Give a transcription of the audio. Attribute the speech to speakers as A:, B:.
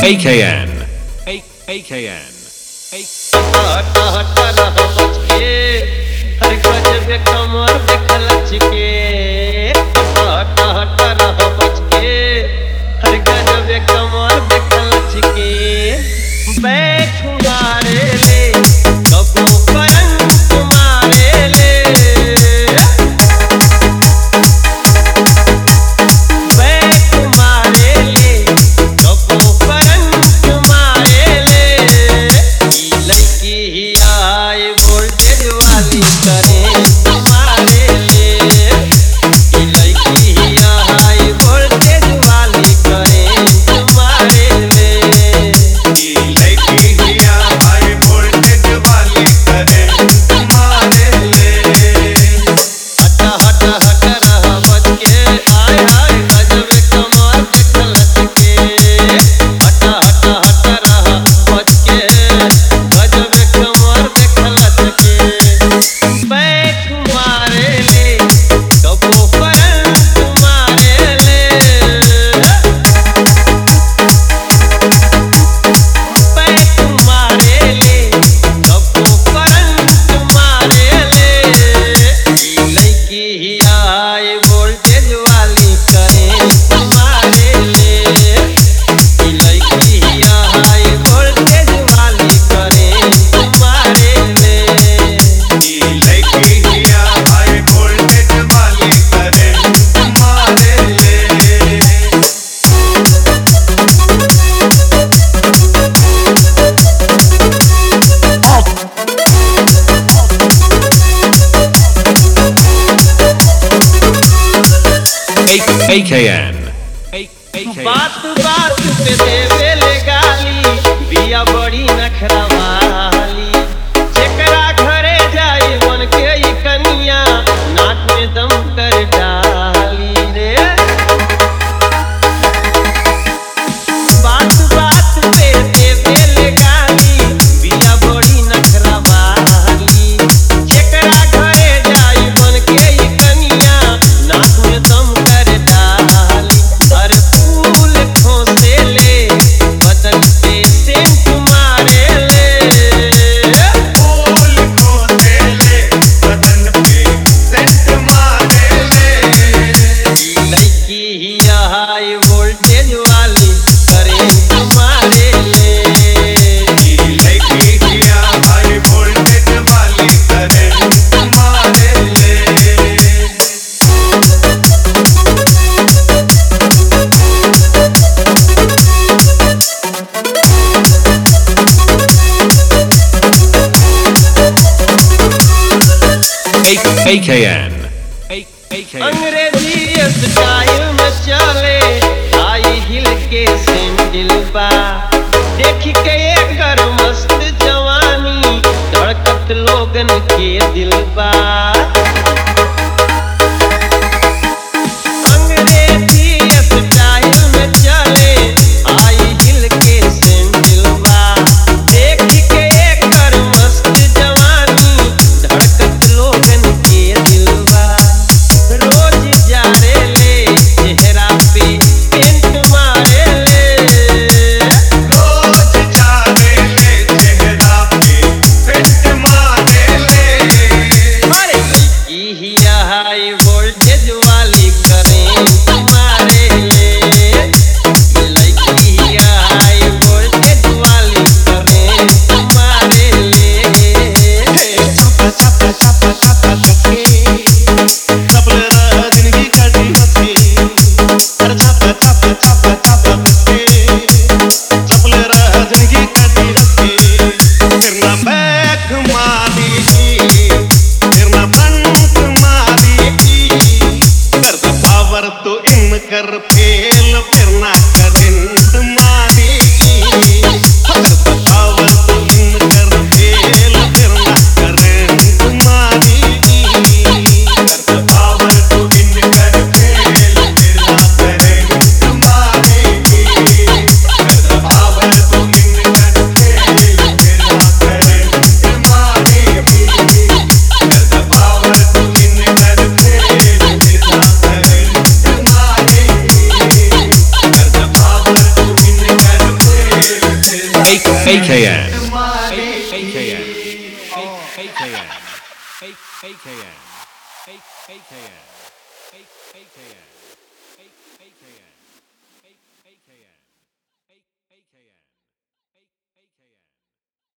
A: AKN. A- AKN. A-
B: हट हट रह बच के हर गजब कमर देख लच के हट हट रह बच के हर गजब कमर देख लच के बैठ मारे ले कबू करंट मारे ले बैठ मारे ले कबू करंट मारे ले ई लड़की ही आए वोल्टेज वाली करेंट मारे ले ई लड़की ही आए वोल्टेज वाली करेंट मारे ले हटा हटा हटा रहा बच के आय हाय गजब कमाल देख लच के हटा हटा हटा रहा बच के गजब कमाल देख लच के बैठ मारे ले कबो करंट मारे ले बैठ मारे ले कबो करंट मारे ले ई लड़की ही आए वोल्टेज वाली करेंट मारे ले ई लड़की ही आए वोल्टेज वाली करेंट मारे ले
A: A- AKN. A- AKN.
B: बात बात पे देवे ले गाली बिया बड़ी नखरा वाली जेकरा घरे जाई बन के ई कनिया नाक में दम कर डाली रे बात बात पे देवे ले गाली बिया बड़ी नखरा वाली जेकरा घरे जाई बन के ई कनिया नाक में दम कर डाली हर फूल खोसे ले बदन पे सेंट मारे ले लड़की ही हाई वोल्टेज वाली करेंट मारे ले
A: A- AKN. A- AKN.
B: Angrezi style में चले आई हिल के सैंडल बा देख के एकर मस्त जवानी धड़कत लोगन के दिल बा अंग्रेजी स्टाइल में चले आई हिल के सैंडल बा देख के एकर मस्त जवानी धड़कत लोगन के दिल बा रोज जा रे ले चेहरा पे पेंट मारे ले मारे की ही हाई वोल्टेज वाली करेंट मारे ले लड़की ही हाई वोल्टेज वाली करेंट मारे ले
C: तो इन कर फेल फिर ना करेंट मारी अगर पावर तो इन कर फेल फिर ना करेंट मारी अगर पावर तो इन कर फेल फिर ना करेंट मारी अगर पावर तो इन कर फेल फिर ना करेंट मारी अगर पावर तो इन कर फेल फिर ना करेंट मारी
A: AKN.
C: मारी
A: AKN. AKN. AKN. AKN. AKN. AKN.